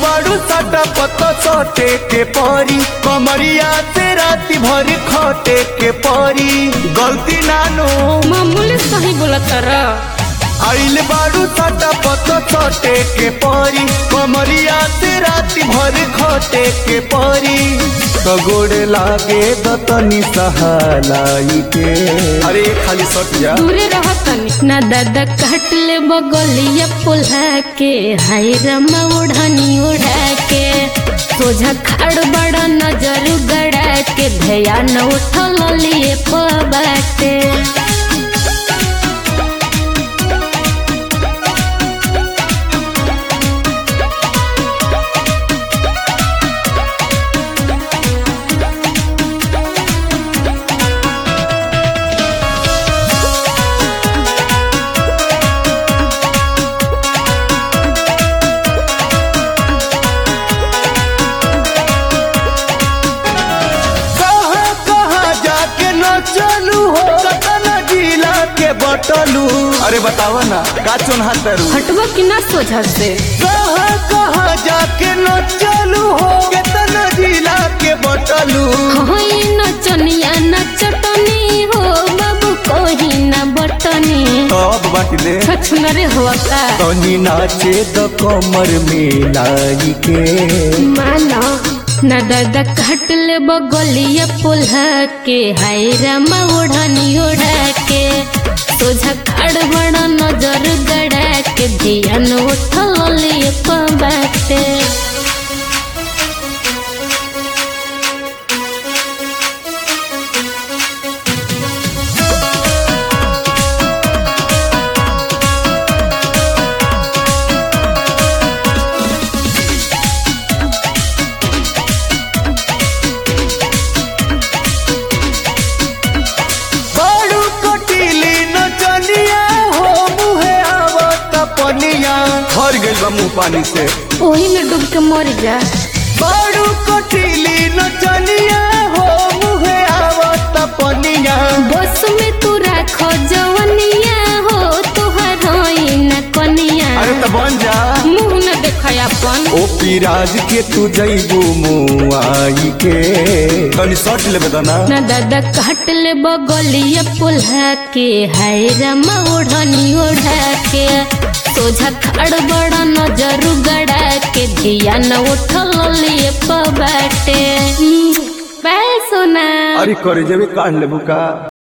बारू साटा पत्ता सटे के परी कमरिया से राती भर खटे के परी गलती नानो मामूली सही बोला तारा आइल बारू साटा पत्ता सटे के परी कमरिया से राती भर खटे के परी कगोड़ लागे दतनी सहालाई के अरे खाली सट जा दूरे रह तनी ना दादा काट ले बगलिया पुल्हा के हाय रमा उड़ानी उड़ा के सोझा खाड़ बड़ा नजर गड़ा के ध्यान उठल लिए पबाटे कहाँ कहाँ जाके न चलू हो कतना जिला के बटलू अरे बतावा ना का चोन्हा तरू हटवा कि ना सोझा से कहाँ कहाँ जाके न चलू हो कितना जिला के बटलू होई नचनिया नचटनी हो बाबू कोही ना बटनी अब बाटी दे छछुनरे हुआ का तनी नाचे द कमर में लाई के माना ना दादा काट ले बगलिया पुल्हा के हाय रामा ओढ़नी ओढ़ा के सोझा खाड़ बड़ा नजर गड़ा के ध्यान उठल लिए बाटे बड़ू कटीली नचनिया हो मुहे आवत पनिया हर गइल बा मुंह पानी से ओही में डूब के मर जा बड़ू कटीली नचनिया हो मुहे आवत पनिया बस में तू राख जवनिया हो तुहार होई ना कनिया अरे त बन जा मुंह न देखा अपन ओ पिराज के तू जइबू मुआई के तनी सट लेबे त ना ना दादा काट ले बगलिया पुल्हा के हाय रमा ओढ़नी ओढ़ा के सोझा खाड़ बड़ा नजर गड़ा के ध्यान उठल लिए पबाटे बाय सोना अरे करे जेबे काढ़ लेबू का